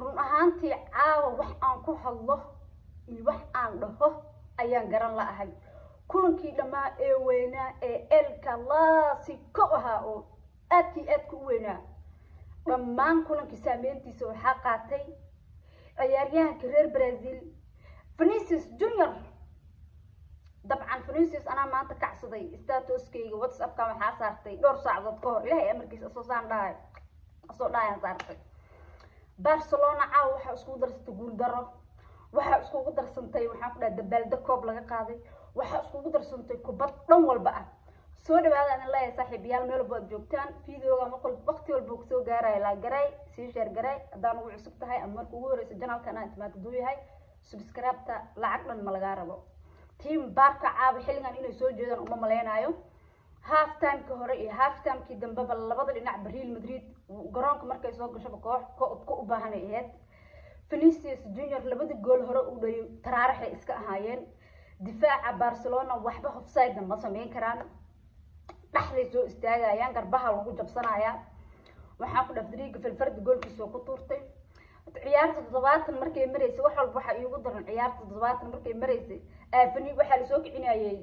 run ahaantii caawa wax aan ku hadlo iyo wax aan dhaho ayaan garan la'ahay kulankii dhammaa ee weynaa ee el clasico ahaa oo aadkii aadka u weynaa dhammaan kulankii saameyntiisa waxaa qaatay ciyaaryahanka reer brazil venicius junior dabcan venicius anaa maanta kacsaday statuskayga whatsappka waxaa saartay dhowr saacadood ka hor ilahay amarkiisa asoo saan dhahay asoo dhahayaan saartay barcelona caawa waxaa iskugu darsantay guuldaro waxaa iskugu darsantay waxaan ku dhaha dabaalda koob laga qaaday waxaa iskugu darsantay kubad dhan walba ah soo dhawaada adin leeyahay saaxiibayaal meel walba aad joogtaan videoga maqal waqti walba uu kusoo gaaraya laa garay sii sheer garay haddaan ugu cusub tahay ama marka ugu horeysa janalkan aan timaad haduu yahay subscribe-ta lacag dhan ma lagaa rabo team baarka caawa xilligan inay soo jeedaan uma maleynayo half timeka hore iyo half timekii dambeba labada dhinacba real madrid garoonka markay soo gashaba koox ka u baahanay ahayd venicius junior labada gool hore uu dhaliyo taraaraxay iska ahaayeen difaaca barcelona waxba hofsidena ma sameyn karaan dhexday soo istaagayaan garbaha lagu jabsanayaa waxaa ku dhaf dariiga filfardi goolkiisa oo ku tuurtay ciyaarta toddobaatan markay maraysay wax walba waxaa iigu daran ciyaarta toddobaatan markay maraysay aafani waxaa lasoo kicinayay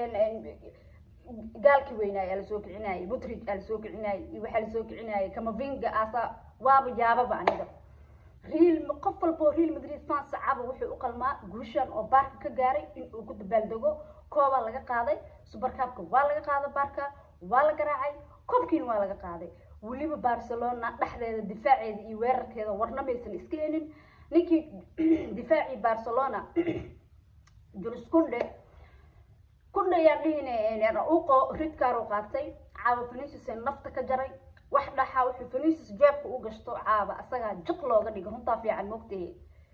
gaalkii weynaa ayaa lasoo kicinayay butridge aa lasoo kicinayay iyo waxaa lasoo kicinayay kamavinga asa waaba yaababa aniga real qof walboo real madrid fan sacaba wuxuu u qalmaa guushan oo baarka ka gaaray in uu ku dabaaldego koobaa laga qaaday subarkaabka waa laga qaaday baarka waa la garaacay koobkiina waa laga qaaday weliba barcelona dhexdeeda difaaceeda iyo weerarkeeda warna maysan iska helin ninkii difaacii barcelona julis kunde kunde ayaan dhihin uqo ridkaar u qaatay caawa venicius nafta ka jaray wax dhaxa wuxuu venicius jeebka u gashto caaba asagaa jiq looga dhiga runtaa fiican moogtahe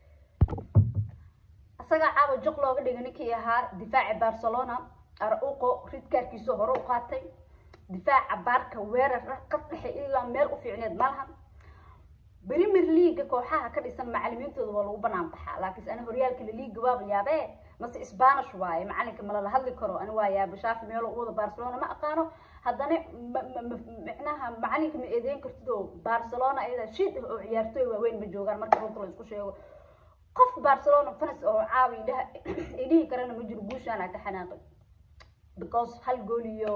asagaa caaba jiq looga dhiga ninkii ahaa difaaci barcelona arauqo ridkaarkiisa hore u qaatay difaaca baarka weerar qad dhexe ilaa meel u fiicneed malaha premier leaga kooxaha ka dhisan macalimiintooda waa lagu banaan baxaa laakiinse ana horyaalka laliiga waaba yaabee mase spanish waaye macalinka malala hadli karo ani waa yaaba shaafi meelo u wada barcelona ma aqaano haddana micnaha macalinka ma eedeyn kartid oo barcelona ayadaa shid ah oo ciyaartooy waaweyn ma joogaan marka runta la isku sheego qof barcelona fanas oo caawi dhaha ay dhihi karana ma jiro guushaana ka xanaaqay because hal gool iyo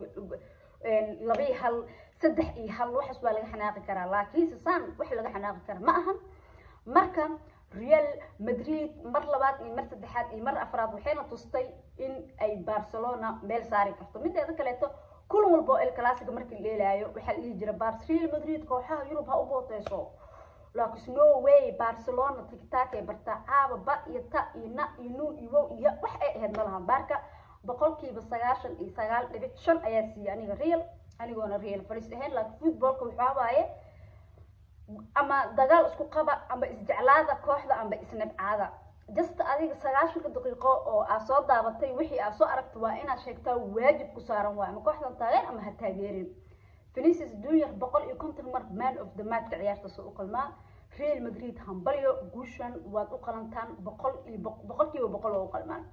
labii hal saddex iyo hal waxaas waa laga xanaaqi karaa laakiinse saan wax laga xanaaqi kara ma ahan marka real madrid mar labaad iyo mar saddexaad iyo mar afraad waxayna tustay in ay barcelona meel saari karto mideeda kaleeto kulan walba oo el clasica markii la dheelaayo waxaa la dhihi jira bars real madrid kooxaha yurub ha u booteyso laakiin no way barcelona tiktakay bartaa caaba ba iyo ta iyo na iyo nuun iyo wow iyo wax ay ahayd ma lahan baarka boqolkiiba sagaashan iyo sagaal dhibic shan ayaa siiyey aniga real anigoona real falis ahayn laakiin footballka waxaa waaye ama dagaal isku qaba ama isjeclaada kooxda ama isnabcaada just adiga sagaashanka daqiiqo oo aad soo daabatay wixii aad soo aragta waa inaad sheegtaa waajib ku saaran waay ama kooxdan taageer ama ha taageerin venicius junior boqol iyo konton mar man of the matchka ciyaartaas u qalmaa real madrid hambalyo guushan waad u qalantaan boqol iyo boqolkiiba boqol waa u qalmaan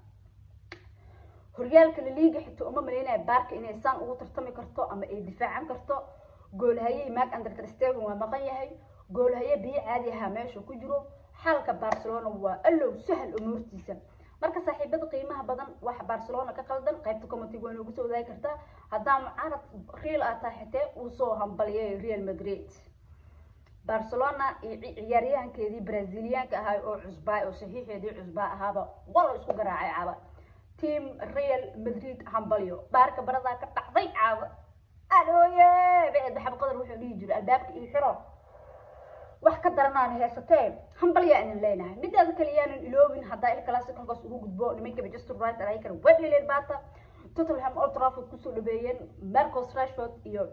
horyaalka laliiga xitaa uma maleynaya baarka inay saan ugu tartami karto ama ay difaacan karto goolhaye mark under stegen waa maqan yahay goolhaye biyo caadi ahaa meesha ku jiro xaalka barcelona waa allow sahal umuurtiisa marka saaxiibada qiimaha badan waxa barcelona ka qaldan qaybta commentiga waa noogu soo wadaagi kartaa haddaa mucaarad real aa tahay xitee uu soo hambaliyay real madrid barcelona iyo ciyaaryahankeedii braziliyaanka ahaa oo cusbaa oo saxiixeedii cusbaa ahaaba wala isku garaacay caaba team real madrid hambalyo baarka baradaa ka dhacday caaba adooye bed xabqadar wuxuu dhihi jiray albaabka iyo xiro wax ka daranaan heysatee hambalyaa inan leenahay midaada kale yaanan iloobin haddaa il classic halkaas ugu gudbo nimanka manchester united ay kara wedhileen baata tottenham old trafford kusoo dhabeeyeen marcos rashford iyo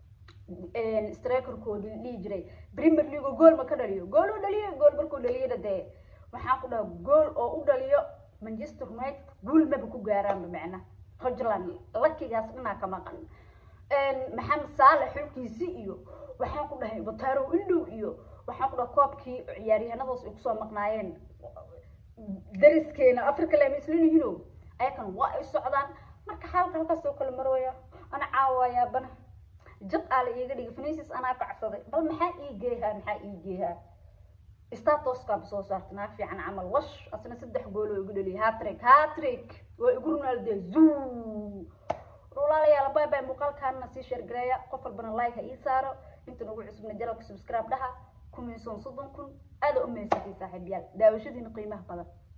strikerkoodii dhihi jiray premier league gool ma ka dhaliyo gool u dhaliyo gool markuu dhaliyana dee waxaan ku dhaha gool oo u dhaliyo manchester united guul maba ku gaaraanba macna hojland lakigaas dhanaa ka maqan maxamed saalax xulkiisi iyo waxaan ku dhahay bataro indhow iyo waxaan ku dhaha koobkii ciyaaryahanadaas ay kusoo maqnaayeen dariskeena africa lama islan yihiino ayakan waa ay socdaan marka xaalka halkaas oo kale marooya ana caawaya bana jab aa la iiga dhigay fenisis anaa kacsaday bal maxaa ii geehaa maxaa ii geehaa statoskaaba soo saartay naag fiican camal wash asna saddex gool oo igu dhaliyay hatrik hatrik waa igu ronaldo zoo walaalayaal bye bye muuqaalkaana sii sheergareeya qof walbana like ha ii saaro inta nagu cusubna jaralka subscribe dhaha kumaysoon soddon kun aada u mahadsantiy saaxiibayaal daawashadiina qiimaha badan